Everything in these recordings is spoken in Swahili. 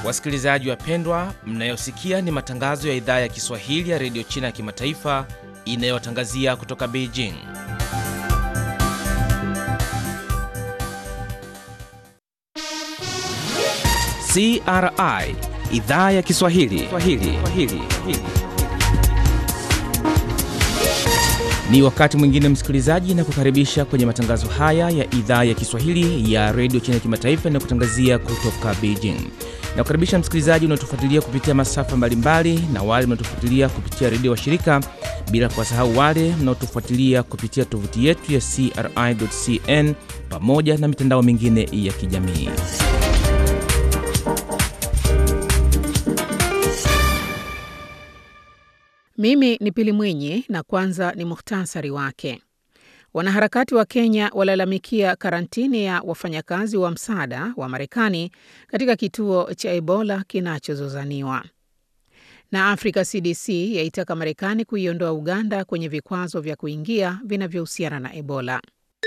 Wasikilizaji wapendwa, mnayosikia ni matangazo ya idhaa ya Kiswahili ya redio China ya kimataifa inayotangazia kutoka Beijing. CRI idhaa ya Kiswahili Swahili. Swahili. Ni wakati mwingine msikilizaji, na kukaribisha kwenye matangazo haya ya idhaa ya Kiswahili ya redio China ya kimataifa inayokutangazia kutoka Beijing. Na kukaribisha msikilizaji unaotufuatilia kupitia masafa mbalimbali na wale mnaotufuatilia kupitia redio washirika, bila kuwasahau wale mnaotufuatilia kupitia tovuti yetu ya CRI.cn pamoja na mitandao mingine ya kijamii. Mimi ni Pili Mwinyi na kwanza ni muhtasari wake. Wanaharakati wa Kenya walalamikia karantini ya wafanyakazi wa msaada wa Marekani katika kituo cha Ebola kinachozozaniwa. Na Africa CDC yaitaka Marekani kuiondoa Uganda kwenye vikwazo vya kuingia vinavyohusiana na Ebola.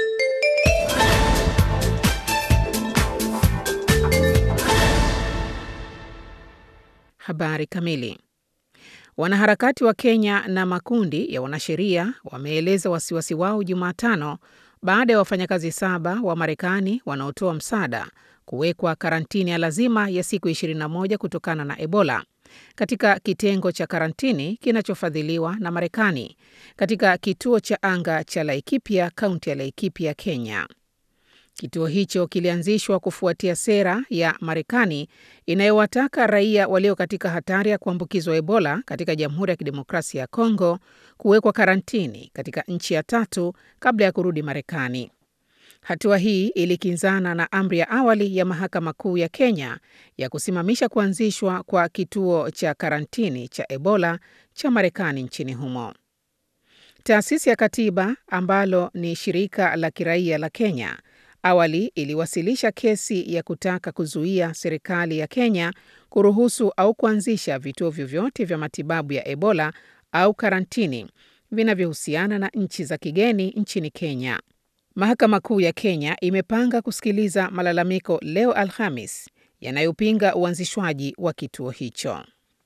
Habari kamili. Wanaharakati wa Kenya na makundi ya wanasheria wameeleza wasiwasi wao Jumatano baada ya wafanyakazi saba wa Marekani wanaotoa msaada kuwekwa karantini ya lazima ya siku 21 kutokana na Ebola katika kitengo cha karantini kinachofadhiliwa na Marekani katika kituo cha anga cha Laikipia, kaunti ya Laikipia, Kenya. Kituo hicho kilianzishwa kufuatia sera ya Marekani inayowataka raia walio katika hatari ya kuambukizwa Ebola katika Jamhuri ya Kidemokrasia ya Kongo kuwekwa karantini katika nchi ya tatu kabla ya kurudi Marekani. Hatua hii ilikinzana na amri ya awali ya Mahakama Kuu ya Kenya ya kusimamisha kuanzishwa kwa kituo cha karantini cha Ebola cha Marekani nchini humo. Taasisi ya Katiba ambalo ni shirika la kiraia la Kenya awali iliwasilisha kesi ya kutaka kuzuia serikali ya Kenya kuruhusu au kuanzisha vituo vyovyote vya matibabu ya Ebola au karantini vinavyohusiana na nchi za kigeni nchini Kenya. Mahakama Kuu ya Kenya imepanga kusikiliza malalamiko leo Alhamis yanayopinga uanzishwaji wa kituo hicho.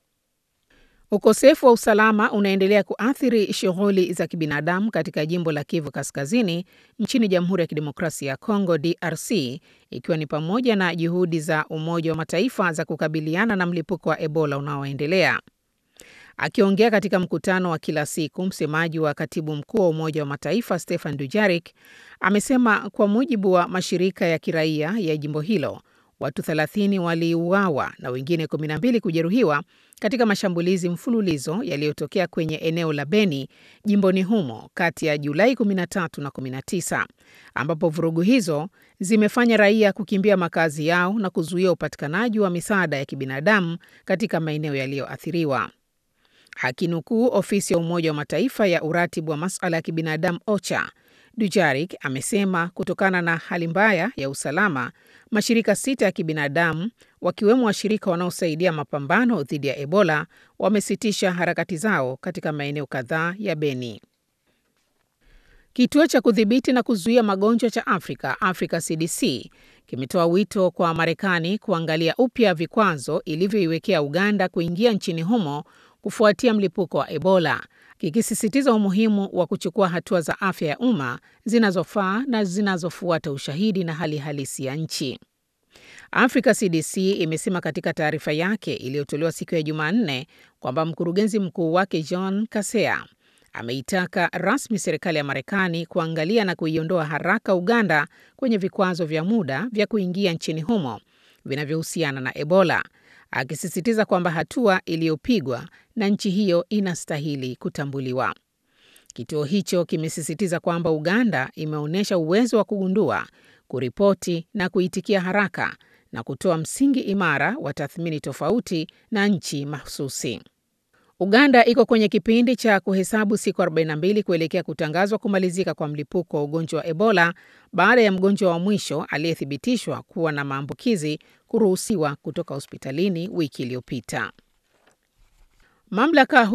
Ukosefu wa usalama unaendelea kuathiri shughuli za kibinadamu katika jimbo la Kivu Kaskazini nchini Jamhuri ya Kidemokrasia ya Kongo DRC, ikiwa ni pamoja na juhudi za Umoja wa Mataifa za kukabiliana na mlipuko wa Ebola unaoendelea. Akiongea katika mkutano wa kila siku, msemaji wa katibu mkuu wa Umoja wa Mataifa Stefan Dujarric amesema kwa mujibu wa mashirika ya kiraia ya jimbo hilo watu 30 waliuawa na wengine 12 kujeruhiwa katika mashambulizi mfululizo yaliyotokea kwenye eneo la Beni jimboni humo kati ya Julai 13 na 19, ambapo vurugu hizo zimefanya raia kukimbia makazi yao na kuzuia upatikanaji wa misaada ya kibinadamu katika maeneo yaliyoathiriwa. Akinukuu ofisi ya Umoja wa Mataifa ya uratibu wa masuala ya kibinadamu OCHA, Dujarik amesema kutokana na hali mbaya ya usalama, mashirika sita ya kibinadamu wakiwemo washirika wanaosaidia mapambano dhidi ya Ebola wamesitisha harakati zao katika maeneo kadhaa ya Beni. Kituo cha kudhibiti na kuzuia magonjwa cha Afrika, Africa CDC, kimetoa wito kwa Marekani kuangalia upya vikwazo ilivyoiwekea Uganda kuingia nchini humo kufuatia mlipuko wa Ebola, kikisisitiza umuhimu wa kuchukua hatua za afya ya umma zinazofaa na zinazofuata ushahidi na hali halisi ya nchi. Africa CDC imesema katika taarifa yake iliyotolewa siku ya Jumanne kwamba mkurugenzi mkuu wake John Kasea ameitaka rasmi serikali ya Marekani kuangalia na kuiondoa haraka Uganda kwenye vikwazo vya muda vya kuingia nchini humo vinavyohusiana na Ebola, akisisitiza kwamba hatua iliyopigwa na nchi hiyo inastahili kutambuliwa. Kituo hicho kimesisitiza kwamba Uganda imeonyesha uwezo wa kugundua, kuripoti na kuitikia haraka na kutoa msingi imara wa tathmini tofauti na nchi mahususi. Uganda iko kwenye kipindi cha kuhesabu siku 42 kuelekea kutangazwa kumalizika kwa mlipuko wa ugonjwa wa Ebola baada ya mgonjwa wa mwisho aliyethibitishwa kuwa na maambukizi kuruhusiwa kutoka hospitalini wiki iliyopita. Mamlaka